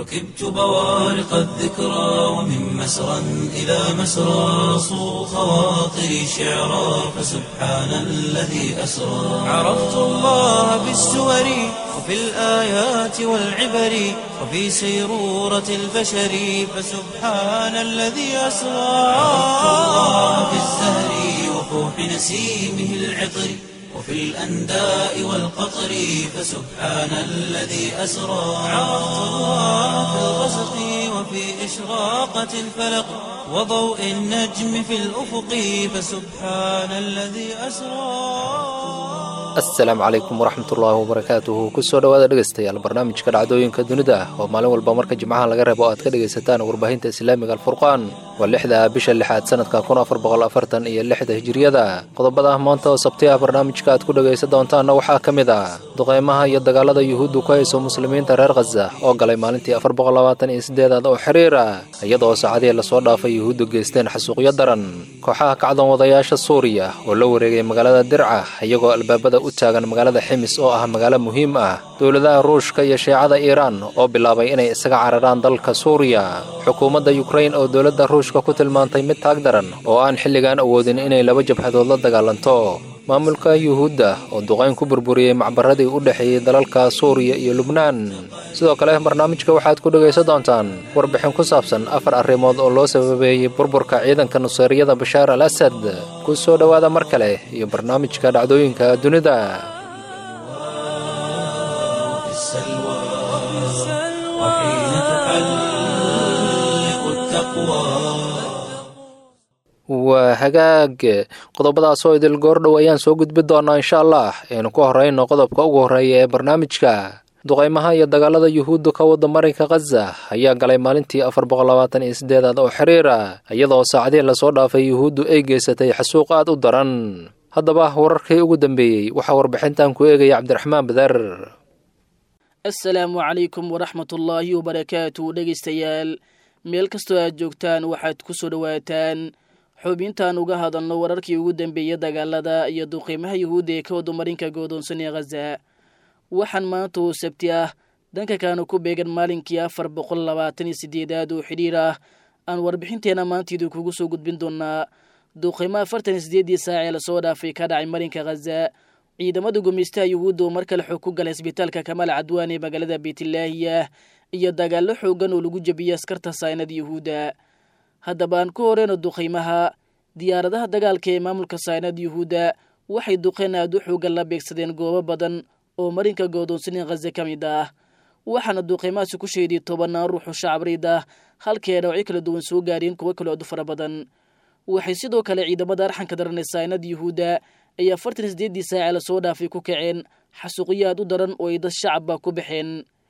ركبت بوارق الذكرى ومن مسرى إلى مسرى صو خواطري شعرا فسبحان الذي أسرى عرفت الله بالسور وفي الآيات والعبر وفي سيرورة البشر فسبحان الذي أسرى عرفت الله بالزهر وفوح نسيمه العطر وفي الأنداء والقطر فسبحان الذي أسرى عرفت الله في الغسق وفي إشراقة الفلق وضوء النجم في الأفق فسبحان الذي أسرى asalaamu calaykum waraxmatullaahi wabarakaatuhu kusoo dhowaada dhegaystayaal barnaamijka dhacdooyinka dunida oo maalin walba marka jimcaha laga reebo aad ka dhegaysataan warbaahinta islaamiga alfurqaan waa lixda bisha lixaad sanadka kun afar boqol afartan iyo lixda hijiriyada qodobada maanta oo sabtiah barnaamijka aad ku dhegaysan doontaanna waxaa ka mid ah duqeymaha iyo dagaalada yuhuuddu ku hayso muslimiinta reer khaza oo galay maalintii afar boqol labaatan iyo sideedaad oo xiriir ah iyadoo saacadihii lasoo dhaafay yuhuuddu geysteen xasuuqyo daran kooxaha kacdoon wadayaasha suuriya oo la wareegay magaalada dirca iyagoo albaabada u taagan magaalada ximis oo ah magaalo muhiim ah dowladaha ruushka iyo shiicada iiraan oo bilaabay inay isaga cararaan dalka suuriya xukuumadda yukrain oo dowladda ruushka ku tilmaantay mid taag daran oo aan xilligan awoodin inay laba jabhadood la dagaalanto maamulka yuhuudda oo duqayn ku burburiyey macbaradii u dhexeeyey dalalka suuriya iyo lubnaan sidoo kale barnaamijka waxaad ku dhegaysan doontaan warbixin ku saabsan afar arrimood oo loo sababeeyey burburka ciidanka nuseeriyada bashaar al asad ku soo dhowaada mar kale iyo barnaamijka dhacdooyinka dunida في السلوى وحين تحلق التقوى waa hagaag qodobadaas oo idil goordhow ayaan soo gudbi doonaa insha allah aynu ku horrayno qodobka ugu horreeya ee barnaamijka duqaymaha iyo dagaalada yuhuudda ka wadda marinka khaza ayaa galay maalintii afar boqol labaatan iyo sideedaad oo xiriir ah iyadoo saacadihii lasoo dhaafay yuhuuddu ay geysatay xasuuq aad u daran haddaba wararkii ugu dambeeyey waxaa warbixintan ku eegaya cabdiraxmaan badar asalaamu calaykum waraxmatullaahi wabarakaatu dhegaystayaal meel kastoo aad joogtaan waxaad ku soo dhowaataan xubintaan uga hadalno wararkii ugu dambeeyey dagaalada iyo duqiimaha yuhuudda ee ka wada marinka goodoonsan ee khaza waxaan maanta oo sabti ah danka kaanu ku beegan maalinkii afar boqol labaatan iyo sideedaad oo xidhiir ah aan warbixinteena maantiidu kugu soo gudbin doonaa duqiimo afartan iyo sideedii saac ee lasoo dhaafay ka dhacay marinka khaza ciidamada gumeystaha yuhuudda oo mar kale xog ku galay isbitaalka kamaal cadwaan ee magaalada beytlaahiyah iyo dagaallo xoogan oo lagu jebiyey askarta saynada yuhuudda haddaba aan ku horeyno duqaymaha diyaaradaha dagaalka ee maamulka saynada yuhuudda waxay duqeen aad u xoogan la beegsadeen goobo badan oo marinka goodoonsanin khaza ka mid ah waxaana duqaymahaasi ku sheeday tobannaan ruuxu shacabreyd ah halkii ay dhawacyo kala duwan soo gaareen kuwo kale odu fara badan waxay sidoo kale ciidamada arxanka daran ee saynada yuhuudda ay afartan sideeddii saace lasoo dhaafay ku kaceen xasuuqyo aad u daran oo ay dad shacabba ku baxeen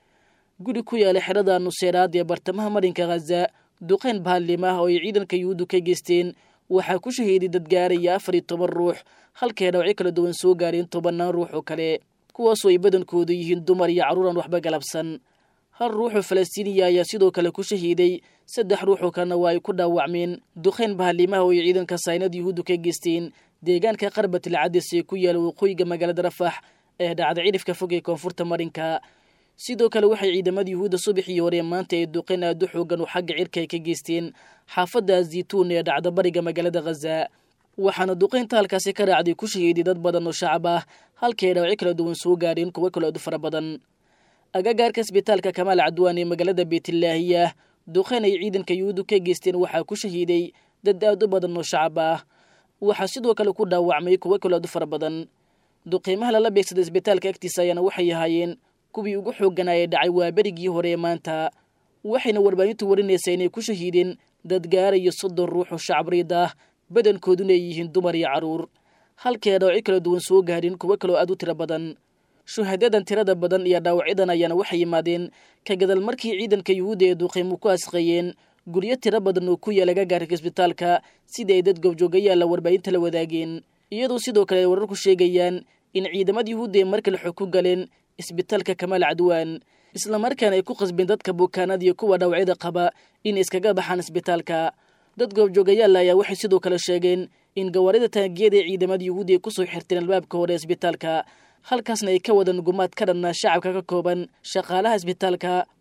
guri ku yaala xerada nuseeraad ee bartamaha marinka khaza duqeyn baallim ah oo ay ciidanka yuhuuddu ka geysteen waxaa ku shahiiday dad gaaraya afar iyo toban ruux halkii ay dhawacyo kala duwan soo gaareen tobannaan ruux oo kale kuwaasoo ay badankoodu yihiin dumar iyo carruuran waxba galabsan hal ruuxoo falastiiniya ayaa sidoo kale ku shahiiday saddex ruuxoo kalena waa ay ku dhaawacmeen duqeyn bahallimaha oo ay ciidanka saynada yuhuuddu ka geysteen deegaanka qarbatil cadis ee ku yaala waqooyiga magaalada rafax ee dhacda cidhifka fog ee koonfurta marinka sidoo kale waxay ciidamada yuhuudda subaxii hore maanta ay duqeyn aad u xoogan oo xagga cirka ay ka geysteen xaafadda zituun ee dhacda bariga magaalada khaza waxaana duqeynta halkaasi ka raacday ku shahiiday dad badan oo shacab ah halkii ay dhawacyo kala duwan soo gaareen kuwo kale odu fara badan agagaarka isbitaalka kamaal cadwaan ee magaalada beytlaahiyah duqeyn ay ciidanka yuhuuddu ka geysteen waxaa ku shahiiday dad aad u badan oo shacab ah waxaa sidoo kale ku dhaawacmay kuwo kale odu fara badan duqeymaha lala beegsaday isbitaalka agtiisa ayaana waxay ahaayeen kuwii ugu xoogganaa ee dhacay waa berigii hore ee maanta waxayna warbaahintu warinaysaa inay ku shahiideen dad gaarayo soddon ruux oo shacabreyd ah badankooduna ay yihiin dumar iyo carruur halkii ay dhaawacyo kala duwan soo gaareen kuwo kaloo aad u tiro badan shuhadadan tirada badan iyo dhaawacyadan ayaana waxay yimaadeen ka gadal markii ciidanka yuhuudda ee duqeymu ku asqeeyeen guryo tiro badan oo ku yaala gagaarka isbitaalka sidii ay dad goobjoogayaalla warbaahinta la wadaageen iyadoo sidoo kale ay wararku sheegayaan in ciidamada yuhuudda ee markale xog ku galeen isbitaalka kamaal cadwaan islamarkaana ay ku qasbeen dadka bukaanada iyo kuwa dhaawacyada qaba in iskaga baxaan isbitaalka dad goobjoogayaal ayaa waxay sidoo kale sheegeen in gawaarida taangiyada ee ciidamada yuhuudi ay kusoo xirteen albaabka hore isbitaalka halkaasna ay ka wadaan gumaad ka dhanna shacabka ka kooban shaqaalaha isbitaalka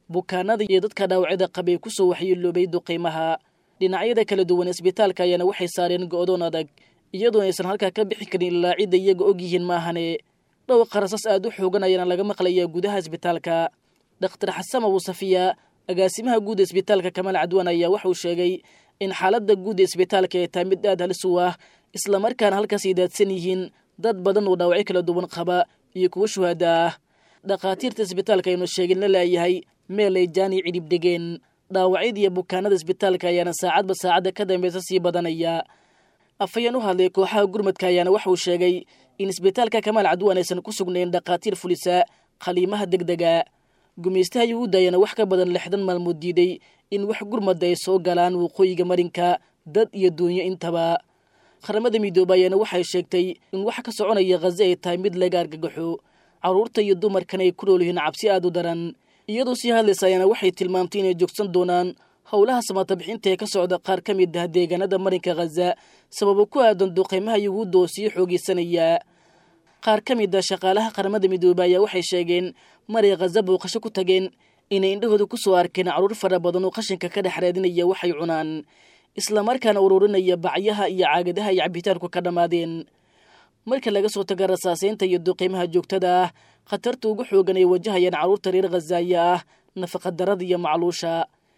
bukaanada iyo dadka dhaawacyada qabay ku soo waxyeeloobay duqaymaha dhinacyada kala duwan isbitaalka ayaana waxay saareen go'doon adag iyadoon aysan halkaa ka bixi karin ilaa cidda iyaga og yihiin maahane dhowqa rasas aad u xoogan ayaana laga maqlayaa gudaha isbitaalka dhakhtar xasan abu safiya agaasimaha guud ee isbitaalka kamaal cadwaan ayaa waxauu sheegay in xaaladda guud ee isbitaalka ay tahay mid aad halis u ah islamarkaana halkaas ay daadsan yihiin dad badan oo dhaawacyo kala duwan qaba iyo kuwo shuhaada ah dhakhaatiirta isbitaalka aynu sheegin la laayahay meel ay jaani cidhib dhegeen dhaawacyada iyo bukaanada isbitaalka ayaana saacadba saacadda ka dambeysa sii badanaya afhayeen u hadlay kooxaha gurmadka ayaana waxauu sheegay in isbitaalka kamaal cadwaan aysan ku sugnayn dhakhaatiir fulisa khaliimaha deg dega gumaystaha yuhuudda ayaana wax ka badan lixdan maalmood diiday in wax gurmadda ay soo galaan waqooyiga marinka dad iyo duunyo intaba qaramada midoobe ayaana waxay sheegtay in wax ka soconaya khaze ay tahay mid laga argagaxo carruurta iyo dumarkan ay ku nool yihiin cabsi aad u daran iyadoo sii hadlaysa ayaana waxay tilmaamtay inay joogsan doonaan howlaha samaatabixinta ee ka socda qaar ka mid ah deegaanada marinka khaza sababo ku aadan duqaymaha yuhuudda oo sii xoogeysanaya qaar ka mid a shaqaalaha qaramada midoobe ayaa waxay sheegeen maray khaza booqasho ku tageen inay indhahooda ku soo arkeen carruur fara badan oo qashinka ka dhex raadinaya waxay cunaan islamarkaana ururinaya bacyaha iyo caagadaha iyo cabitaanku ka dhammaadeen marka laga soo taga rasaaseynta iyo duqeymaha joogtada ah khatarta ugu xoogan ay wajahayaan carruurta reer khazaaya ah nafaqadarada iyo macluusha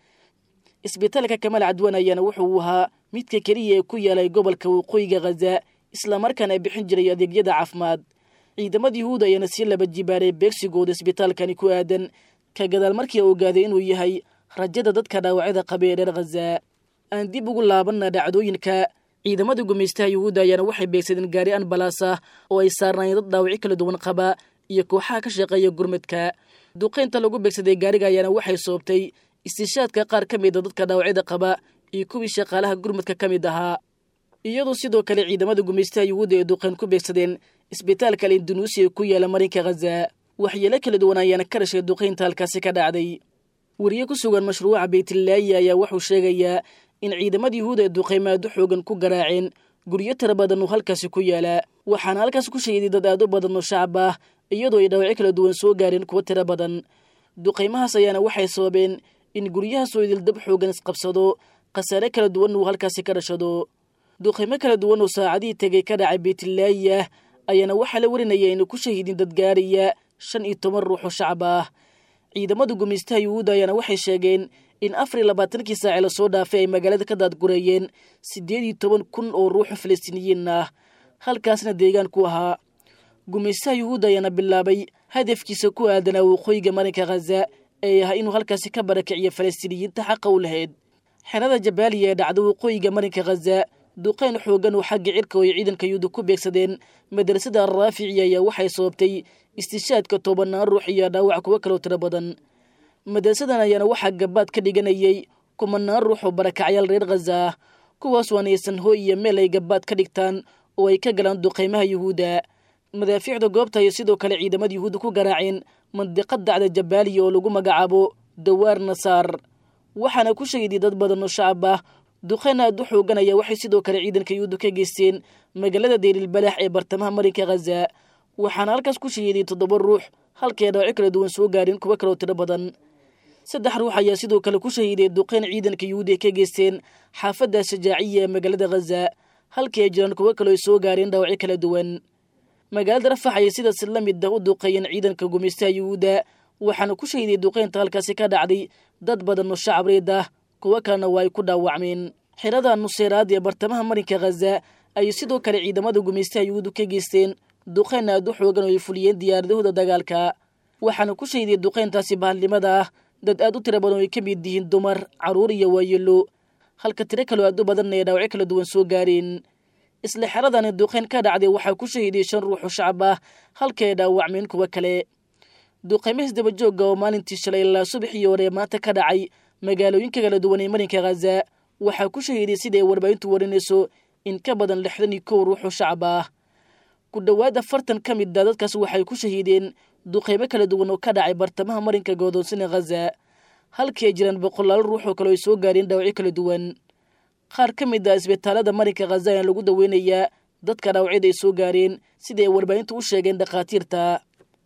isbitaalka kamaal cadwaan ayaana wuxuu ahaa midka keliya ee ku yaalay gobolka waqooyiga khaza islamarkaana bixin jiray adeegyada caafimaad ciidamada yuhuud ayaana sii laba jibaaray beegsigooda isbitaalkani ku aadan ka gadaal markii ogaaday inuu yahay rajada dadka dhaawacyada qaba ee reer khaza aan dib ugu laabanna dhacdooyinka ciidamada gumaystaha yuhuudda ayaana waxay beegsadeen gaari anbalaas ah oo ay saarnaayeen dad dhaawacyo kala duwan qaba iyo kooxaha ka shaqeeya gurmadka duqaynta lagu beegsaday gaariga ayaana waxay soobtay istishaadka qaar ka mida dadka dhaawacyada qaba iyo kuwii shaqaalaha gurmadka ka mid ahaa iyadoo sidoo kale ciidamada gumaystaha yuhuudda ee duqayn ku beegsadeen isbitaalka alindonuusiya ku yaala marinka khaza waxyeelo kala duwan ayaana ka dhashay duqaynta halkaasi ka dhacday wariye ku sugan mashruuca beytlaayi ayaa wuxuu sheegayaa in ciidamada yuhuuda ee duqaymaadu xoogan ku garaaceen guryo tira badan oo halkaasi ku yaala waxaana halkaas ku sheeday dad aad u badan oo shacab ah iyadoo ay dhaawacyo kala duwan soo gaareen kuwo tiro badan duqaymahaas ayaana waxay sababeen in guryahaasoo idildab xoogan isqabsado khasaare kala duwan uu halkaasi ka dhashado duqaymo kala duwan oo saacadihii tegay ka dhacay beytlaayi ah ayaana waxaa la warinaya inay ku shahiidin dad gaaraya shan iyo toban ruux oo shacab ah ciidamada gumaystaha yuhuudda ayaana waxay sheegeen in afar iyo labaatankii saace lasoo dhaafay ay magaalada ka daadgureeyeen siddeed iyo toban kun oo ruuxo falastiiniyiin ah halkaasna deegaan ku ahaa gumaystaha yuhuudda ayaana bilaabay hadafkiisa ku aadanaa waqooyiga marinka khaza ee ahaa inuu halkaasi ka barakiciyo falastiiniyiinta xaqa u lahayd xerada jabaaliya ee dhacda waqooyiga marinka khaza duqayn xoogan oo xagga cirka oo ay ciidanka yuhuudda ku beegsadeen madrasada alraafici ayaa waxay sababtay istishaadka tobanaan ruux iyo dhaawac kuwo kaloo tiro badan madrasadan ayaana waxaa gabaad ka dhiganayay kumanaan ruux oo barakacyaal reer khaza ah kuwaas waanaysan hooy iyo meel ay gabaad ka dhigtaan oo ay ka galaan duqaymaha yuhuudda madaafiicda goobta ayay sidoo kale ciidamada yuhuudda ku garaaceen mandiqad dacda jabaaliya oo lagu magacaabo dawaar nasaar waxaana ku shahiday dad badan oo shacab ah duqayn aad u xooganaya waxay sidoo kale ciidanka yuhuudda ka geysteen magaalada deylilbalaax ee bartamaha marinka khaza waxaana halkaas ku shahiiday toddoba ruux halkay dhaawacyo kala duwan soo gaareen kuwo kaloo tiro badan saddex ruux ayaa sidoo kale ku shahiiday duqayn ciidanka yuhuudda ay ka geysteen xaafadda shajaaciya ee magaalada khaza halkii ay jiraan kuwo kaloo ay soo gaareen dhaawacyo kala duwan magaalada rafax ayay sidaas la mid ah u duqeeyeen ciidanka gumaystaha yuhuudda waxaana ku shahiiday duqaynta halkaasi ka dhacday dad badan oo shacab reed ah kuwo kalena waa ay ku dhaawacmeen xerada nuseeraad ee bartamaha marinka khaza ayay sidoo kale ciidamada gumaystaha yuhuuddu ka geysteen duqayn aad u xoogan oo ay fuliyeen diyaaradahooda dagaalka waxaana ku shahiday duqayntaasi bahalnimada ah dad aad u tiro badan oo ay ka mid yihiin dumar carruur iyo waayelo halka tiro kaloo aad u badanna ay dhaawacyo kala duwan soo gaareen isla xeradani duqayn ka dhacday waxaa ku shahiiday shan ruux oo shacab ah halka ay dhaawacmeen kuwo kale duqaymo isdabajooga oo maalintii shalay ilaa subaxii hore maanta ka dhacay magaalooyinka kala duwan ee marinka khaza waxaa ku shahiiday sida ay warbaahintu warinayso in ka badan lixdan iyo kow ruux oo shacab ah ku dhowaad afartan ka mid a dadkaas waxay ku shahiideen duqaymo kala duwan oo ka dhacay bartamaha marinka godoonsina khaza halkii ay jiraan boqolaalo ruux oo kale ay soo gaareen dhaawacyo kala duwan qaar ka mid ah isbitaalada marinka khaza ayaa lagu daweynayaa dadka dhaawacyada ay soo gaareen sida ay warbaahintu u sheegeen dhakhaatiirta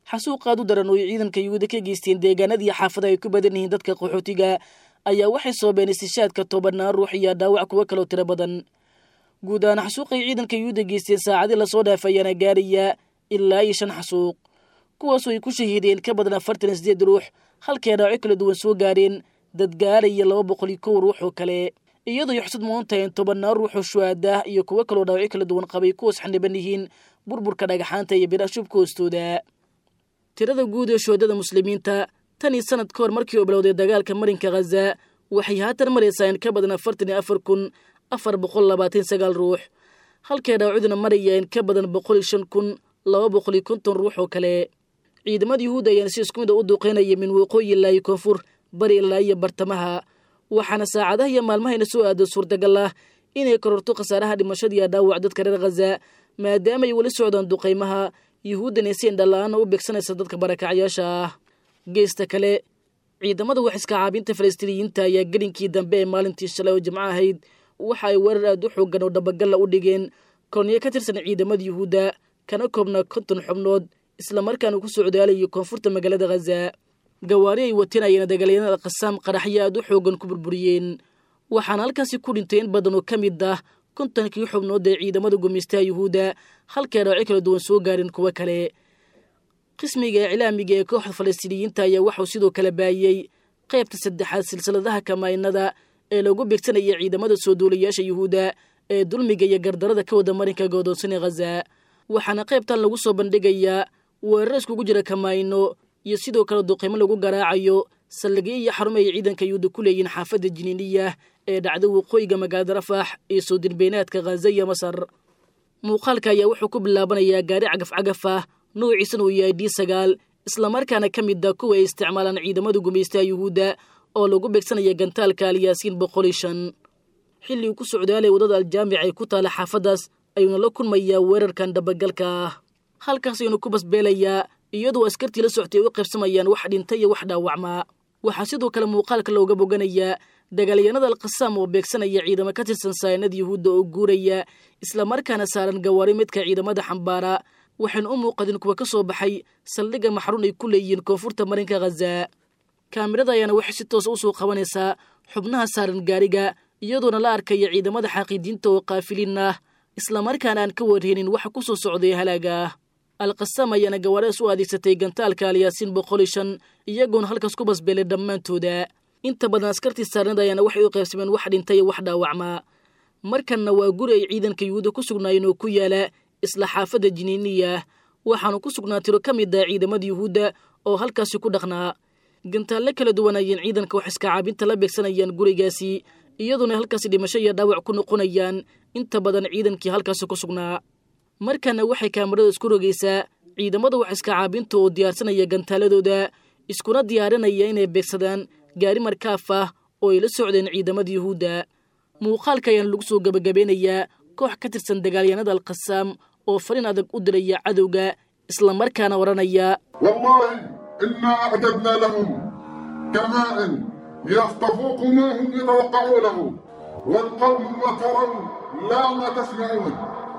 xasuuq aad u daran oo ay ciidanka yuhuudda ka geysteen deegaanadii xaafada ay ku badan yihiin dadka qaxootiga ayaa waxay soobeen istishaadka tobanaan ruux iyo dhaawac kuwo kaloo tiro badan guud ahaan xasuuqay ciidanka yuhuudda geysteen saacadii lasoo dhaafay ayaana gaaraya ilaa iyo shan xasuuq kuwaasoo ay ku shahiideen ka badan afartan iyo sideed ruux halkay dhaawacyo kala duwan soo gaareen dad gaaraya laba boqol iyo kow ruux oo kale iyadoo ay xusud mudan tahay in tobannaan ruux oo shuhaadah iyo kuwo kaloo dhaawacyo kala duwan qabay kuwaas xaniban yihiin burburka dhagaxaanta iyo biraha shubka hoostooda tirada guud ee shuhadada muslimiinta tan iyo sanad ka hor markii uu bilowday dagaalka marinka khaza waxay haatan maraysaa in ka badan afartan iyo afar kun afar boqol labaatan sagaal ruux halkay dhaawacyaduna maraya in ka badan boqol iyo shan kun laba boqol iyo konton ruux oo kale ciidamada yuhuudda ayaana si isku mid a u duuqeynaya min waqooyi ilaa iyo koonfur bari ilaa iyo bartamaha waxaana saacadaha iyo maalmahayna soo aado suurtagal ah inay kororto khasaaraha dhimashada iyo dhaawac dadka reer khaza maadaama ay weli socdaan duqaymaha yuhuuddana si indhala-aana u beegsanaysa dadka barakacyaasha ah geesta kale ciidamada waxiska caabinta falastiiniyiinta ayaa gelinkii dambe ee maalintii shalay oo jimco ahayd waxa ay weerar aad u xoogan oo dhabagalla u dhigeen korniyo ka tirsan ciidamada yuhuudda kana koobnaa konton xubnood islamarkaana ku socdaalayo koonfurta magaalada khaza gawaari ay wateen ayana dagaalyanada qasaam qaraxyo aad u xoogan ku burburiyeen waxaana halkaasi ku dhintay in badan oo ka mid ah kontonkii xubnood ee ciidamada gumeystaha yuhuudda halkay dhaawacyo kala duwan soo gaareen kuwo kale qismiga iclaamiga ee kooxda falastiiniyiinta ayaa waxuu sidoo kale baayey qaybta saddexaad silsiladaha kamaynada ee lagu beegsanaya ciidamada soo duulayaasha yuhuudda ee dulmiga iyo gardarada ka wada marinka goodoonsane khaza waxaana qaybtan lagu soo bandhigayaa weerar iskugu jira kamayno iyo sidoo kale duqeymo lagu garaacayo saldhigyo iyo xarumo ay ciidanka yuhuudda ku leeyihiin xaafadda jiniiniya ee dhacda waqooyiga magaalada rafax iyo soo dirbaynaadka khaza iyo masar muuqaalka ayaa wuxuu ku bilaabanayaa gaari cagaf-cagaf ah nuuciisana uu yahay d sagaal islamarkaana ka mid a kuwa ay isticmaalaan ciidamada gumaystaha yuhuudda oo lagu beegsanaya gantaalka alyaasiin boqol iyo shan xilli uu ku socdaalay waddada aljaamic ay ku taala xaafaddaas ayuuna la kulmayaa weerarkan dhabagalka ah halkaas ayuuna ku basbeelayaa iyadoo askartii la soctay ay u qaybsamayaan wax dhinta iyo wax dhaawacmaa waxaa sidoo kale muuqaalka looga boganayaa dagaalyahanada alkhasaam oo beegsanaya ciidamo ka tirsan saanada yuhuudda oo guuraya islamarkaana saaran gawaari midka ciidamada xambaara waxayna u muuqadeen kuwa ka soo baxay saldhigga maxruun ay ku leeyihiin koonfurta marinka khaza kaamirada ayaana waxay si toosa u soo qabanaysaa xubnaha saaran gaariga iyadoona la arkaya ciidamada xaaqiidiinta oo kaafiliin ah islamarkaana aan ka warheenin waxa ku soo socday halaaga ah alkhasaam ayaana gawaaridaas u adeegsatay gantaalka alyaasiin boqol iyo shan iyagoona halkaas ku basbeelay dhammaantooda inta badan askartii saarnada ayaana waxay u qaybsameen wax dhintay iyo wax dhaawacmaa markanna waa guri ay ciidanka yuhuudda ku sugnaayeen oo ku yaala isla xaafadda jiniiniya waxaanu ku sugnaa tiro ka mid ah ciidamada yuhuudda oo halkaasi ku dhaqnaa gantaalle kala duwan ayeen ciidanka wax iska caabinta la beegsanayaan gurigaasi iyadoona halkaasi dhimasho iyo dhaawac ku noqonayaan inta badan ciidankii halkaasi ku sugnaa markana waxay kaamarada isku rogaysaa ciidamada wax iska caabinta oo diyaarsanaya gantaaladooda iskuna diyaarinaya inay beegsadaan gaari markaaf ah oo ay la socdeen ciidamada yuhuudda muuqaalka ayaana lagu soo gebagabeynayaa koox ka tirsan dagaalyahanada alkhasaam oo farin adag u diraya cadowga islamarkaana odhanaya والله إنا أعددنا لهم كماء يفتفوق ما هم يتوقعونه والقوم ما ترون لا ما تسمعون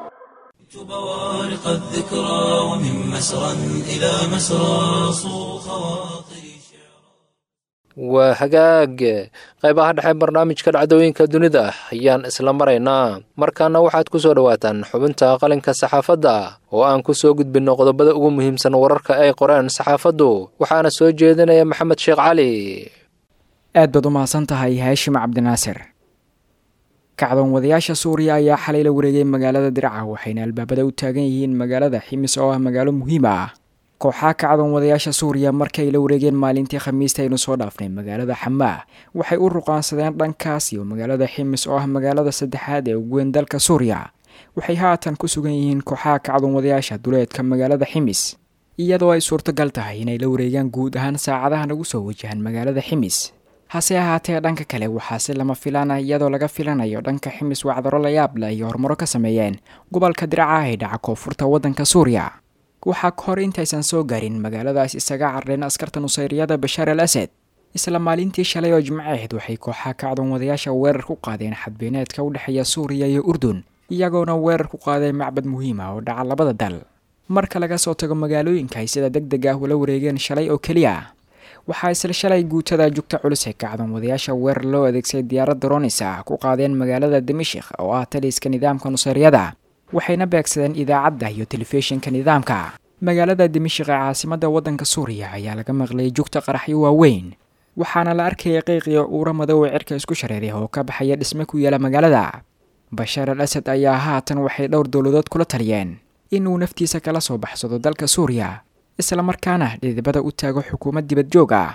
بوارق الذكرى ومن مسرى إلى مسرى صو خواطري شعرا waa hagaag qaybaha dhexe barnaamijka dhacdooyinka dunida ayaan isla maraynaa markaana waxaad ku soo dhowaataan xubinta qalinka saxaafadda oo aan ku soo gudbinno qodobada ugu muhiimsan wararka ay qoreen saxaafaddu waxaana soo jeedinaya maxamed sheekh cali aad baad u mahadsan tahay haashim cabdinaasir kacdoon wadayaasha suuriya ayaa xalay la wareegay magaalada dirca waxayna albaabada u taagan yihiin magaalada ximis oo ah magaalo muhiim ah kooxaha kacdoon wadayaasha suuriya markay la wareegeen maalintii khamiista aynu soo dhaafnay magaalada xamaah waxay u ruqaansadeen dhankaas iyo magaalada ximis oo ah magaalada saddexaad ee ugu weyn dalka suuriya waxay haatan ku sugan yihiin kooxaha kacdoon wadayaasha duleedka magaalada ximis iyadoo ay suurtogal tahay inay la wareegaan guud ahaan saacadahan ugu soo wajahaan magaalada ximis hase ahaatee dhanka kale waxaa si lama filaana iyadoo laga filanayo dhanka ximis wacdaro layaab leh iyo horumaro ka sameeyeen gobolka diraca ee dhaca koonfurta waddanka suuriya waxaa ka hor intaysan soo gaarin magaaladaas isaga carreen askarta nusayriyada bashaar al asad isla maalintii shalay oo jimco ahayd waxay kooxaha kacdoon wadayaasha weerar ku qaadeen xadbeeneedka u dhexeeya suuriya iyo urdun iyagoona weerar ku qaaday macbad muhiim ah oo dhaca labada dal marka laga soo tago magaalooyinka ay sida deg deg ah ula wareegeen shalay oo keliya waxaa isla shalay guutada jugta culus ee kacdan wadayaasha weerar loo adeegsaday diyaarad dronis ah ku qaadeen magaalada dimashik oo ah taliska nidaamka nuseeryada waxayna beegsadeen idaacadda iyo telefishinka nidaamka magaalada dimashik ee caasimadda waddanka suuriya ayaa laga maqlayay jugta qaraxyo waaweyn waxaana la arkayay qeyqiyo uura madow ee cirka isku shareeray oo ka baxaya dhisme ku yaala magaalada bashaar al asad ayaa haatan waxay dhowr dowladood kula taliyeen inuu naftiisa kala soo baxsado dalka suuriya islamarkaana dhidibada u taago xukuumad dibad joog ah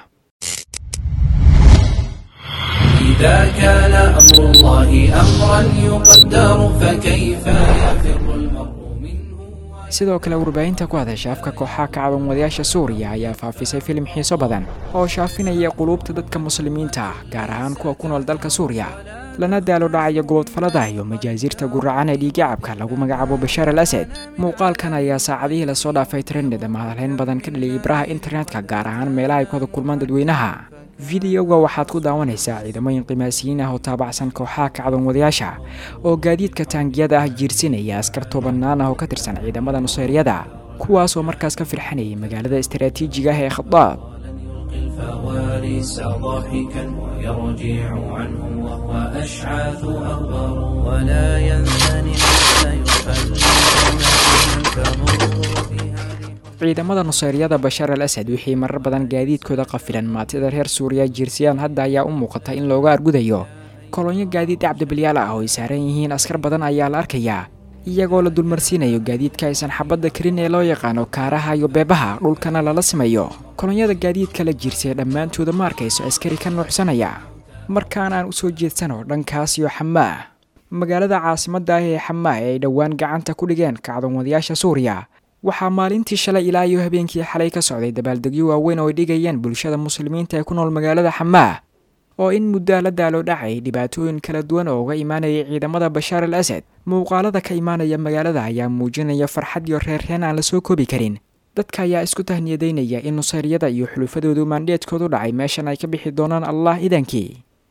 إذا كان أمر الله أمرا يقدر فكيف يفر المرء منه sidoo kale warbaahinta ku hadasha afka kooxaha kacdan wadayaasha suuriya ayaa faafisay filim xiiso badan oo shaafinaya quluubta dadka muslimiinta ah gaar ahaan kuwa ku nool dalka suuriya lana daalo dhacaya gobodfalada iyo majaasiirta guracan ee dhiigacabka lagu magacaabo bashaar al asad muuqaalkan ayaa saacadihii lasoo dhaafay trended ama hadalhayn badan ka dhaliyay ibraha internetka gaar ahaan meelaha ay ku wada kulmaan dadweynaha fideoga waxaad ku daawanaysaa ciidamooyin qimaasiyiin ah oo taabacsan kooxaha kacdan wadayaasha oo gaadiidka taangiyada ah jiirsinaya askar toobannaan ah oo ka tirsan ciidamada nuseyryada kuwaas oo markaas ka firxanayay magaalada istaraatiijiga ah ee khadaab الفوارس ضاحكا يرجع عنه وهو أشعاث أغبر ولا ينثني حتى يخلد تمر بها ciidamada nuseyryada bashaar al asad wixii marar badan gaadiidkooda qafilan maatida reer suuriya jiirsiyaan hadda ayaa u muuqata in looga argudayo kolonyo gaadiid cabdibilyaal ah oo ay saaran yihiin askar badan ayaa la arkayaa iyagoo la dulmarsiinayo gaadiidka aysan xabadda karin ee loo yaqaano kaaraha iyo beebaha dhulkana lala simayo kolonyada gaadiidka la jiirsaya dhammaantooda ma arkayso askari ka nuuxsanaya markaan aan u soo jeedsano dhankaas iyo xamaah magaalada caasimadda ah ee xamaah ee ay dhowaan gacanta ku dhigeen kacdan wadayaasha suuriya waxaa maalintii shalay ilaa iyo habeenkii xalay ka socday dabaaldegyo waaweyn oo ay dhigayeen bulshada muslimiinta ee ku nool magaalada xamaah oo in muddaa la daalo dhacay dhibaatooyin kala duwan oo uga imaanayay ciidamada bashaar al asad muuqaalada ka imaanaya magaalada ayaa muujinaya farxad iyo reerreen aan la soo koobi karin dadka ayaa isku tahniyadaynaya in nuseyryada iyo xulufadoodu maandheedkoodu dhacay meeshan ay ka bixi doonaan allah idankii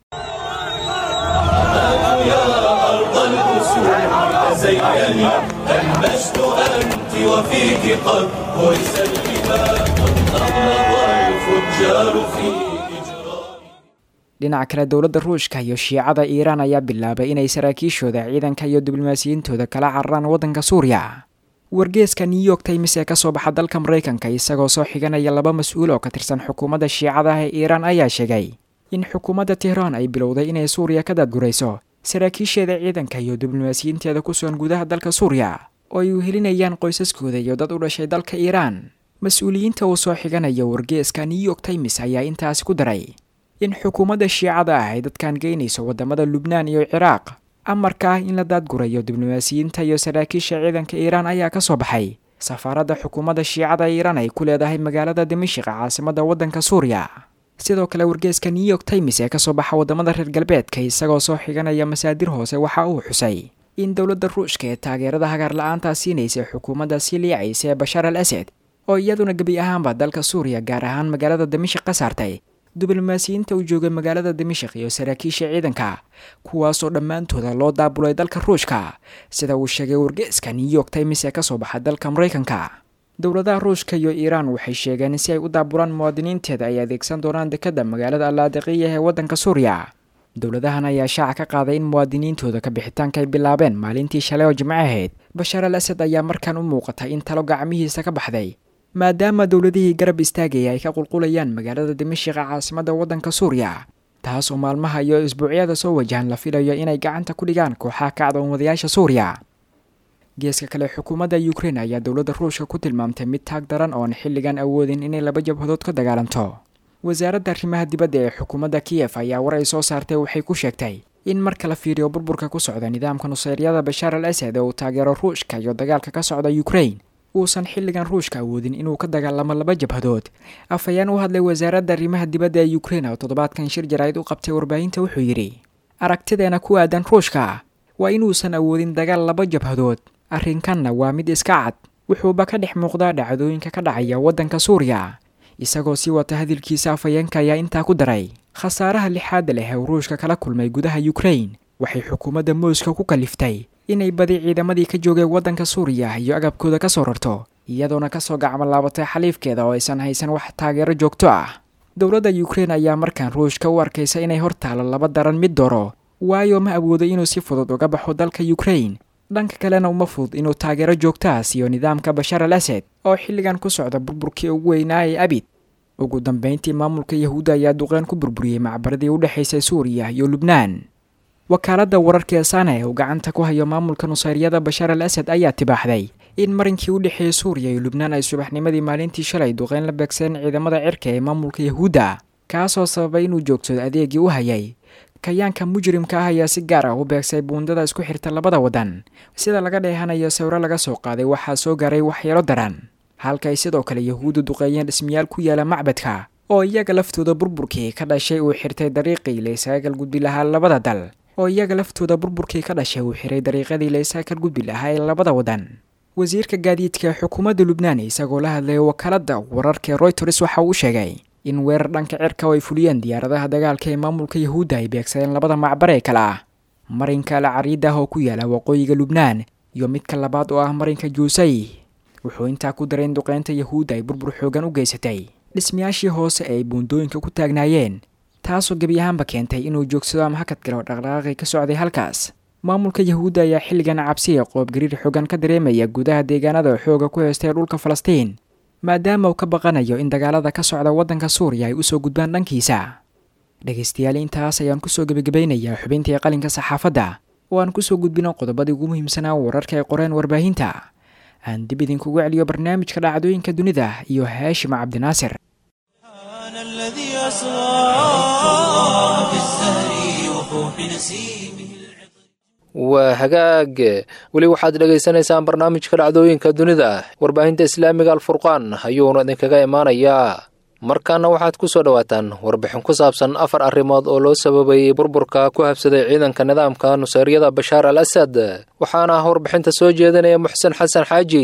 تزيني المجد أنت وفيك قد هرس الإمام نهض الفجار في إجرام dhinaca kale dowladda ruushka iyo shiicada iiraan ayaa bilaabay inay saraakiishooda ciidanka iyo diblomaasiyiintooda kala cararaan waddanka suuriya wargeeska new york times ee kasoo baxa dalka maraykanka isagoo soo xiganaya laba mas-uul oo ka tirsan xukuumadda shiicada ah ee iiraan ayaa sheegay in xukuumadda tehraan ay bilowday inay suuriya ka daadgurayso saraakiisheeda ciidanka iyo diblomaasiyiinteeda ku sugan gudaha dalka suuriya oo ay uhelinayaan qoysaskooda iyo dad u dhashay dalka iiraan mas-uuliyiinta uu soo xiganaya wargeeska new york times ayaa intaasi ku daray in xukuumadda shiicada ah ay dadkan geynayso waddamada lubnaan iyo ciraaq amarka ah in la daadgurayo diblomaasiyiinta iyo saraakiisha ciidanka iiraan ayaa ka soo baxay safaaradda xukuumadda shiicada iiraan ay ku leedahay magaalada dimashik caasimadda waddanka suuriya sidoo kale wargeeska new york times ee kasoo baxa waddamada reer galbeedka isagoo soo xiganaya masaadir hoose waxa uu xusay in dowladda ruushka ee taageerada hagaar la-aantaa siinaysa xukuumadda sii liicaysa ee bashaar al asad oo iyaduna gebi ahaanba dalka suuriya gaar ahaan magaalada dimashik ka saartay diblomaasiyiinta u joogay magaalada dimashik iyo saraakiisha ciidanka kuwaasoo dhammaantooda loo daabulay dalka ruushka sida uu sheegay wargeeska new york times ee kasoo baxa dalka maraykanka dowladaha ruushka iyo iiraan waxay sheegeen in si ay u daabulaan muwaadiniinteeda ay adeegsan doonaan dekadda magaalada allaadiqiya ee waddanka suuriya dowladahan ayaa shaaca ka qaaday in muwaadiniintooda ka bixitaanka ay bilaabeen maalintii shalay oo jimco ahayd bashaar al asad ayaa markaan u muuqata in talo gacmihiisa ka baxday maadaama dowladihii garab istaagaya ay ka qulqulayaan magaalada dimashika caasimadda waddanka suuriya taas oo maalmaha iyo isbuucyada soo wajahan la filayo inay gacanta ku dhigaan kooxaha kacdoon wadayaasha suuriya geeska kale xukuumadda ukrein ayaa dowladda ruushka ku tilmaamtay mid taag daran oon xilligan awoodin inay laba jabhadood ka dagaalanto wasaaradda arrimaha dibadda ee xukuumadda kiyef ayaa war ay soo saartay waxay ku sheegtay in marka la fiiriyo burburka ku socda nidaamka nuseyryada bashaar al asad ee uu taageero ruushka iyo dagaalka ka socda ukrein uusan xilligan ruushka awoodin inuu ka dagaalamo laba jabhadood afhayeen u hadlay wasaaradda arrimaha dibadda ee ukrein oo toddobaadkan shir jaraa'id u qabtay warbaahinta wuxuu yidhi aragtideena ku aadan ruushka waa inuusan awoodin dagaal laba jabhadood arrinkanna waa mid iska cad wuxuuba ka dhex muuqdaa dhacdooyinka ka dhacaya waddanka suuriya isagoo sii wata hadalkiisa afhayeenka ayaa intaa ku daray khasaaraha lixaadda leh ee uu ruushka kala kulmay gudaha ukrein waxay xukuumadda mooska ku kaliftay inay badi ciidamadii ka joogay waddanka suuriya iyo agabkooda ka soo rarto iyadoona kasoo gacmo laabatay xaliifkeeda oo aysan haysan wax taageero joogto ah dowladda ukrein ayaa markaan ruushka u arkaysa inay hor taalo laba daran mid doro waayo ma awoodo inuu si fudud uga baxo dalka ukrein dhanka kalena uma fudud inuu taageero joogtaha siiyo nidaamka bashar al asad oo xilligan ku socda burburkii ugu weynaa ee abid ugu dambeyntii maamulka yahuudda ayaa duqeyn ku burburiyey macbaradii u dhexaysay suuriya iyo lubnaan wakaaladda wararka ee sana ee uu gacanta ku hayo maamulka nusayryada bashar al asad ayaa tibaaxday in marinkii u dhexeeyey suuriya iyo lubnaan ay subaxnimadii maalintii shalay duqeyn la beegsadeen ciidamada cirka ee maamulka yahuudda kaasoo sababay inuu joogsado adeegii u hayay kayaanka mujrimka ah ayaa si gaar ah u beegsay buundada isku xirta labada waddan sida laga dheehanayo sawiro laga soo qaaday waxaa soo gaaray waxyeelo daran halka ay sidoo kale yahuuddu duqeeyeen dhismayaal ku yaala macbadka oo iyaga laftooda burburkii ka dhashay uu xirtay dariiqii laysaagal gudbi lahaa labada dal oo iyaga laftooda burburkii ka dhashay uu xiray dariiqadii laysaagal gudbi lahaa ee labada waddan wasiirka gaadiidka ee xukuumadda lubnaan isagoo la hadlaya wakaaladda wararka ee royters waxa uu sheegay in weerar dhanka cirka oo ay fuliyeen diyaaradaha dagaalka ee maamulka yahuudda ay beegsadeen labada macbar ee kale ah marinka al cariid ah oo ku yaala waqooyiga lubnaan iyo midka labaad oo ah marinka juusay wuxuu intaa ku daray in duqeynta yahuudda ay burbur xoogan u geysatay dhismayaashii hoose ee ay buundooyinka ku taagnaayeen taasoo gebi ahaanba keentay inuu joogsado ama hakad galo dhaqdhaqaaqii ka socday halkaas maamulka yahuudda ayaa xilligan cabsiya qoobgariir xoogan ka dareemaya gudaha deegaanada xooga ku heystay dhulka falastiin maadaama uu ka baqanayo in dagaalada ka socda waddanka suuriya ay usoo gudbaan dhankiisa dhegaystayaal intaas ayaan kusoo gebagabeynayaa xubintii qalinka saxaafadda oo aan kusoo gudbino qodobadii ugu muhiimsanaa wararka ay qoreen warbaahinta aan dib idinkugu celiyo barnaamijka dhacdooyinka dunida iyo haashim cabdinaasir الذي أسرى في الزهر وفوح نسيمه waa hagaag weli waxaad dhegaysanaysaan barnaamijka dhacdooyinka dunida warbaahinta islaamiga alfurqaan ayuuna idinkaga imaanayaa markaana waxaad ku soo dhowaataan warbixin ku saabsan afar arrimood oo loo sababayey burburka ku habsaday ciidanka nidaamka nusayryada bashaar al asad waxaana warbixinta soo jeedinaya muxsen xasan xaaji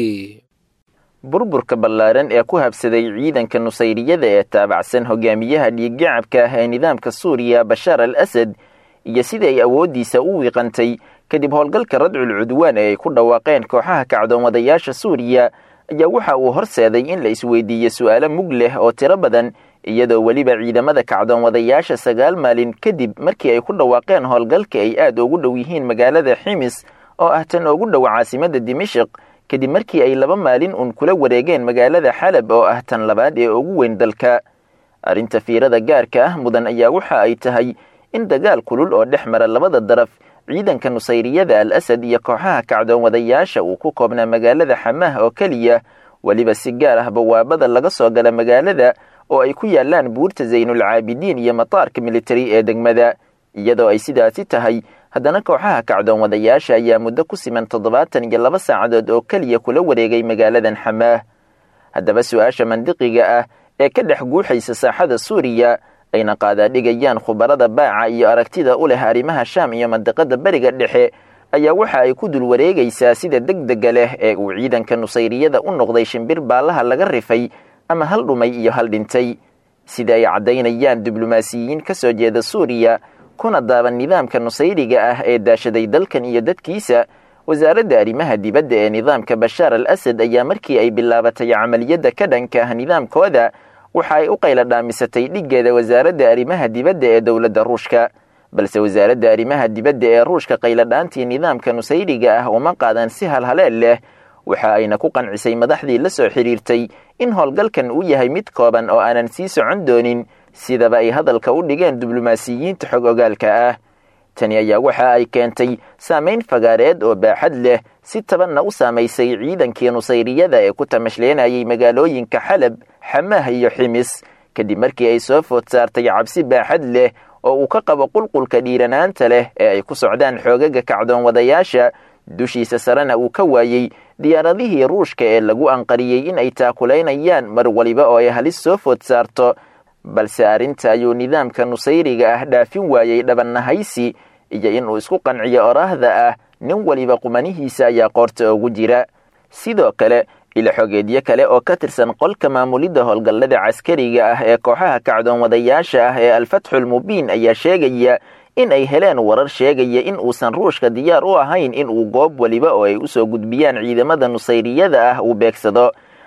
burburka ballaaran ee ku habsaday ciidanka nusayriyada ee taabacsan hogaamiyaha dhiiggacabka ah ee nidaamka suuriya bashaar al asad iyo sidii ay awooddiisa u wiiqantay kadib howlgalka radcul cudwaan ee ay ku dhawaaqeen kooxaha kacdoomadayaasha suuriya ayaa waxa uu horseeday in la isweydiiyo su'aalo mug leh oo tiro badan iyadoo weliba ciidamada kacdoomadayaasha sagaal maalin kadib markii ay ku dhawaaqeen howlgalka ay aad ugu dhow yihiin magaalada ximis oo ah tan ugu dhow caasimadda dimashik kadib markii ay laba maalin uun kula wareegeen magaalada xalab oo ah tan labaad ee ugu weyn dalka arrinta fiirada gaarka ah mudan ayaa waxa ay tahay in dagaal kulul oo dhex mara labada daraf ciidanka nusayriyada al asad iyo kooxaha kacdoomadayaasha uu ku koobnaa magaalada xamaah oo keliya weliba si gaar ah bawaabada laga soo gala magaalada oo ay ku yaalaan buurta zaynulcaabidiin iyo mataarka militari ee degmada iyadoo ay sidaasi tahay haddana kooxaha kacdoomadayaasha ayaa muddo ku siman toddobaatan iyo laba saacadood oo keliya kula wareegay magaaladan xamaah haddaba su-aasha mandiqiga ah ee ka dhex guuxaysa saaxada suuriya ayna qaadaadhigayaan khubarada baaca iyo aragtida u leh arrimaha shaam iyo mandiqada beriga dhexe ayaa waxa ay ku dul wareegaysaa sida degdega leh ee uu ciidanka nusayriyada u noqday shimbir baallaha laga rifay ama hal dhumay iyo hal dhintay sida ay caddaynayaan diblomaasiyiin ka soo jeeda suuriya kuna daaban nidaamka nusayriga ah ee daashaday dalkan iyo dadkiisa wasaaradda arrimaha dibadda ee nidaamka bashaar al asad ayaa markii ay bilaabatay camaliyadda ka dhanka ah nidaamkooda waxa ay u qayla dhaamisatay dhiggeeda wasaaradda arrimaha dibadda ee dowladda ruushka balse wasaaradda arrimaha dibadda ee ruushka qayladhaantii nidaamka nusayriga ah uma qaadan si halhaleel leh waxa ayna ku qancisay madaxdii la soo xidhiirtay in howlgalkan uu yahay mid kooban oo aanan sii socon doonin sidaba ay hadalka u dhigeen diblomaasiyiinta xog ogaalka ah tani ayaa waxa ay keentay saamayn fagaareed oo baaxad leh si tabanna u saamaysay ciidankii nusayriyada ee ku tamashleenayay magaalooyinka xalab xamaah iyo ximis kadib markii ay soo food saartay cabsi baaxad leh oo uu ka qabo qulqulka dhiiranaanta leh ee ay ku socdaan xoogaga kacdoonwadayaasha dushiisa sarena uu ka waayey diyaaradihii ruushka ee lagu anqariyey in ay taakulaynayaan mar waliba oo ay halis soo food saarto balse arrinta ayuu nidaamka nusayriga ah dhaafin waayey dhabannahaysi iyo inuu isku qanciyo oraahda ah nin waliba qumanihiisa ayaa qoorta ugu jira sidoo kale ila xogeedyo kale oo ka tirsan qolka maamulidda howlgallada caskariga ah ee kooxaha kacdoonwadayaasha ah ee alfatxulmubiin ayaa sheegaya in ay heleen warar sheegaya in uusan ruushka diyaar u ahayn in uu goob weliba oo ay usoo gudbiyaan ciidamada nusayriyada ah uu beegsado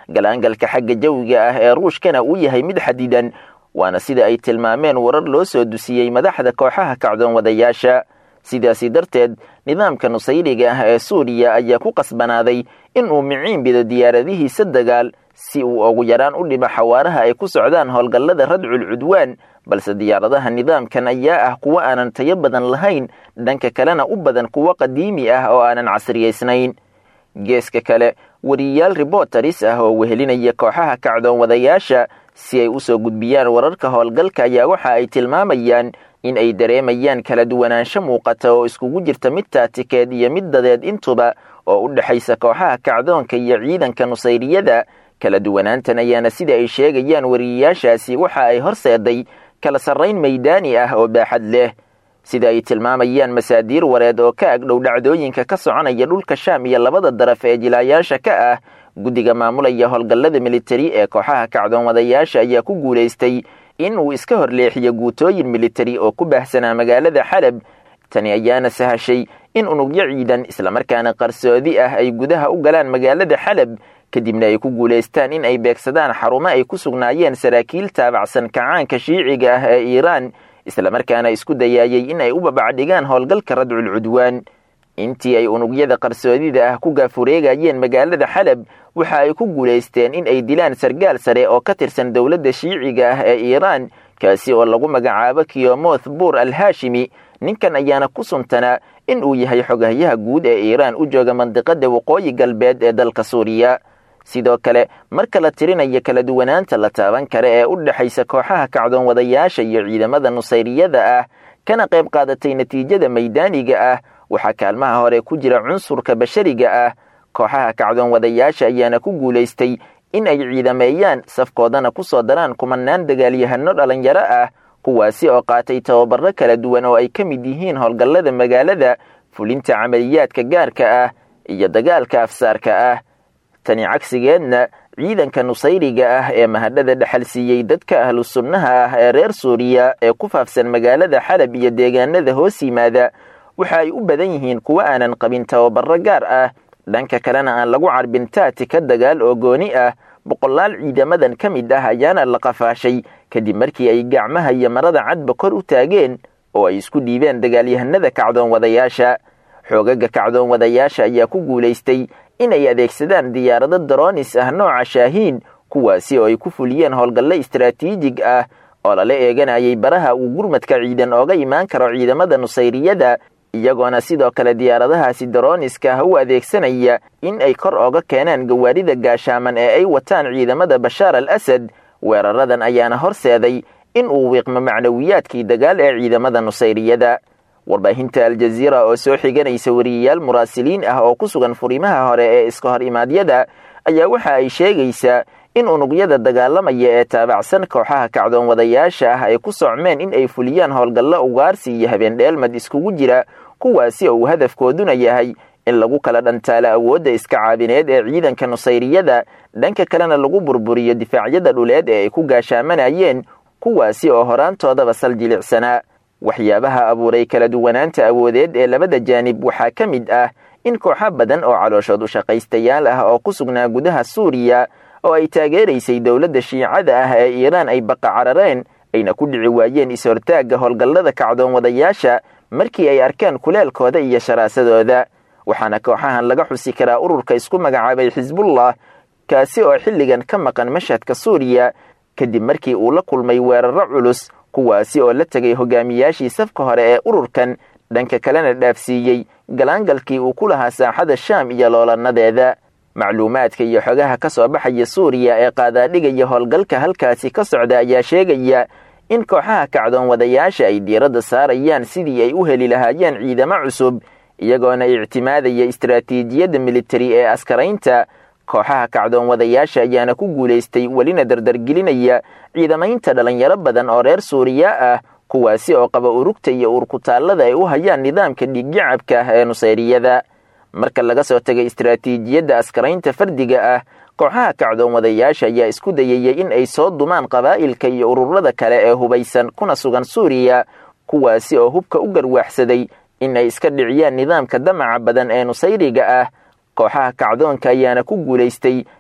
galaangalka xagga jawiga ah ee ruushkana uu yahay mid xadidan waana sida ay tilmaameen warar loo soo dusiyey madaxda kooxaha kacdoon wadayaasha sidaasi darteed nidaamka nusayriga ah ee suuriya ayaa ku qasbanaaday in uu miciin bido diyaaradihiisa dagaal si uu ugu yaraan u dhimo xawaaraha ay ku socdaan howlgallada radcul cudwaan balse diyaaradaha nidaamkan ayaa ah kuwo aanan tayo badan lahayn dhanka kalena u badan kuwo qadiimi ah oo aanan casriyaysnayn geeska kale wariyayaal ribotaris ah oo wehelinaya kooxaha kacdoon wadayaasha si ay u soo gudbiyaan wararka howlgalka ayaa waxa ay tilmaamayaan in ay dareemayaan kala duwanaansho muuqata oo iskugu jirta mid taatikeed iyo mid dadeed intuba oo u dhexaysa kooxaha kacdoonka iyo ciidanka nusayriyada kala duwanaantan ayaana sida ay sheegayaan wariyayaashaasi waxa ay horseeday kala sarrayn maydaani ah oo baaxad leh sida ay tilmaamayaan masaadiir wareed oo ka agdhow dhacdooyinka ka soconaya dhulka shaam iyo labada daraf ee jilaayaasha ka ah guddiga maamulaya howlgallada militari ee kooxaha kacdoon wadayaasha ayaa ku guulaystay in uu iska horleexiyo guutooyin militari oo ku baahsanaa magaalada xalab tani ayaana sahashay in unugyo ciidan islamarkaana qarsoodi ah ay gudaha u galaan magaalada xalab kadibna ay ku guulaystaan in ay beegsadaan xarumo ay ku sugnaayeen saraakiil taabacsan kacaanka shiiciga ah ee iiraan islamarkaana isku dayaayey in ay u babacdhigaan howlgalka radcul cudwaan intii ay unugyada qarsoodida ah ku gaafureegayeen magaalada xalab waxa ay ku guulaysteen in ay dilaan sargaal sare oo ka tirsan dowladda shiiciga ah ee iiraan kaasi oo lagu magacaabo kiyomoth buur al haashimi ninkan ayaana ku suntanaa in uu yahay xogahyaha guud ee iiraan u jooga mandiqada waqooyi galbeed ee dalka suuriya sidoo kale marka la tirinayo kala duwanaanta la taaban kara ee u dhexaysa kooxaha kacdoon wadayaasha iyo ciidamada nusayriyada ah kana qayb qaadatay natiijada maydaaniga ah waxaa kaalmaha hore ku jira cunsurka bashariga ah kooxaha kacdoon wadayaasha ayaana ku guulaystay in ay ciidameeyaan safkoodana ku soo daraan kumanaan dagaalyahano dhallinyaro ah kuwaasi oo qaatay tababaro kala duwan oo ay ka mid yihiin howlgallada magaalada fulinta camaliyaadka gaarka ah iyo dagaalka afsaarka ah tani cagsigeedna ciidanka nusayriga ah ee mahadhada dhexal siiyey dadka ahlu sunnaha ah ee reer suuriya ee ku faafsan magaalada xalab iyo deegaanada hoos yimaada waxa ay u badan yihiin kuwo aanan qabin tababaro gaar ah dhanka kalena aan lagu carbin taatika dagaal oo gooni ah boqolaal ciidamadan ka mid ah ayaana la qafaashay kadib markii ay gacmaha iyo marada cadba kor u taageen oo ay isku dhiibeen dagaalyahanada kacdoon wadayaasha xoogaga kacdoon wadayaasha ayaa ku guulaystay inay adeegsadaan diyaarado daroonis ah nooca shaahiin kuwaasi oo ay ku fuliyeen howlgallo istaraatiijig ah oo lala eeganayay baraha uu gurmadka ciidan ooga imaan karo ciidamada nusayriyada iyagoona sidoo kale diyaaradahaasi darooniska ah u adeegsanaya in ay kor ooga keenaan gawaarida gaashaaman ee ay wataan ciidamada bashaar al asad weeraradan ayaana horseeday in uu wiiqmo macnawiyaadkii dagaal ee ciidamada nusayriyada warbaahinta aljaziira oo soo xiganaysa wariyayaal muraasiliin ah oo ku sugan furimaha hore ee iska hor imaadyada ayaa waxa ay sheegaysaa in unugyada dagaalamaya ee taabacsan kooxaha kacdoon wadayaasha ah ay ku socmeen in ay fuliyaan howlgallo ugaarsi iyo habeendheelmad iskugu jira kuwaasi oo uu hadafkooduna yahay in lagu kala dhantaalo awoodda iska caabineed ee ciidanka nusayriyada dhanka kalena lagu burburiyo difaacyada dhuleed ee ay ku gaashaamanayeen kuwaasi oo horaantoodaba sal jilicsanaa waxyaabaha abuuray kala duwanaanta awoodeed ee labada jaanib waxaa ka mid ah in kooxo badan oo calooshood u shaqaystayaal ah oo ku sugnaa gudaha suuriya oo ay taageeraysay dowladda shiicada ah ee iiraan ay baqa carareen ayna ku dhici waayeen is-hortaagga howlgallada kacdoon wadayaasha markii ay arkaan kuleelkooda iyo sharaasadooda waxaana kooxahan laga xusi karaa ururka isku magacaabay xisbullah kaasi oo xilligan ka maqan mashhadka suuriya kadib markii uu la kulmay weerarro culus kuwaasi oo la tegay hogaamiyaashii safka hore ee ururkan dhanka kalena dhaafsiiyey galaangalkii uu ku lahaa saaxada shaam iyo loolanadeeda macluumaadka iyo xogaha ka soo baxaya suuriya ee qaadaadhigaya howlgalka halkaasi ka socda ayaa sheegaya in kooxaha kacdoon wadayaasha ay diiradda saarayaan sidii ay u heli lahaayeen ciidamo cusub iyagoona ictimaadaya istaraatiijiyadda militari ee askaraynta kooxaha kacdoon wadayaasha ayaana ku guulaystay welina dardargelinaya ciidamaynta dhallinyaro badan oo reer suuriya ah kuwaasi oo qaba urugta iyo uurkutaallada ay u hayaan nidaamka dhiiggacabka ah ee nusayriyada marka laga soo tegay istaraatiijiyadda askaraynta fardiga ah kooxaha kacdoon wadayaasha ayaa isku dayayay in ay soo dumaan qabaa'ilka iyo ururada kale ee hubaysan kuna sugan suuriya kuwaasi oo hubka u garwaaxsaday in ay iska dhiciyaan nidaamka damaca badan ee nusayriga ah kooxaha kacdoonka ayaana ku guulaystay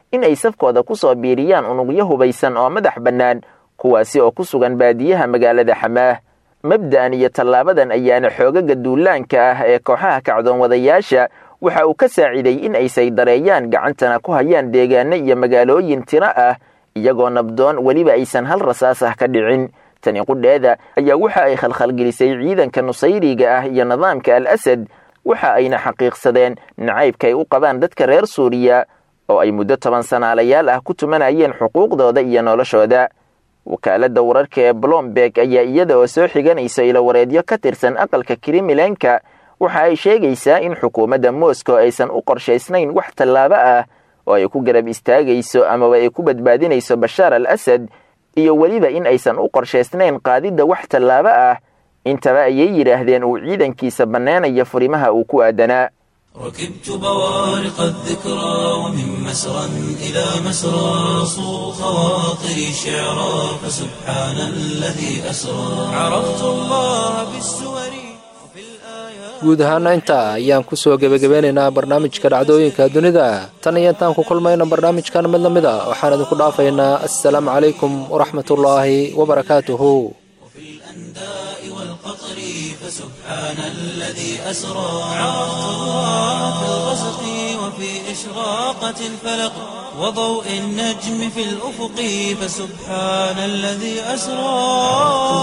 in ay safkooda ku soo biiriyaan unugyo hubaysan oo madax bannaan kuwaasi oo ku sugan baadiyaha magaalada xamaah mabda'an iyo tallaabadan ayaana xoogaga duulaanka ah ee kooxaha kacdoon wadayaasha waxa uu ka saaciday in ay saydareeyaan gacantana ku hayaan deegaano iyo magaalooyin tiro ah iyagoo nabdoon weliba aysan hal rasaas ah ka dhicin tani qudheeda ayaa waxa ay khalkhalgelisay ciidanka nusayriga ah iyo nidaamka al asad waxa ayna xaqiiqsadeen nacaybka ay u qabaan dadka reer suuriya oo ay muddo toban sanaalayaal ah ku tumanayeen xuquuqdooda iyo noloshooda wakaaladda wararka ee blomberg ayaa iyada oo soo xiganaysa ilowareedyo ka tirsan aqalka krimilanka waxa ay sheegaysaa in xukuumadda moscow aysan u qorshaysnayn wax tallaabo ah oo ay ku garab istaagayso amaba ay ku badbaadinayso bashaar al asad iyo weliba in aysan u qorshaysnayn qaadidda wax tallaabo ah intaba ayay yidhaahdeen uu ciidankiisa banneenaya furimaha uu ku aadanaa ركبت بوارق الذكرى ومن مسرى إلى مسرى صو خواطري شعرا فسبحان الذي أسرى عرفت الله بالسور وفي الآيات guud ahaana intaa ayaan ku soo gebagabeynaynaa barnaamijka dhacdooyinka dunida tan iyo intaan ku kulmayna barnaamijkan mid la mid a waxaan idinku dhaafaynaa assalaamu calaykum waraxmatullaahi wabarakaatuhu وفي الأنداء والقطر فسبحان الذي أسرى عرفت الله في الغسق وفي إشراقة الفلق وضوء النجم في الأفق فسبحان الذي أسرى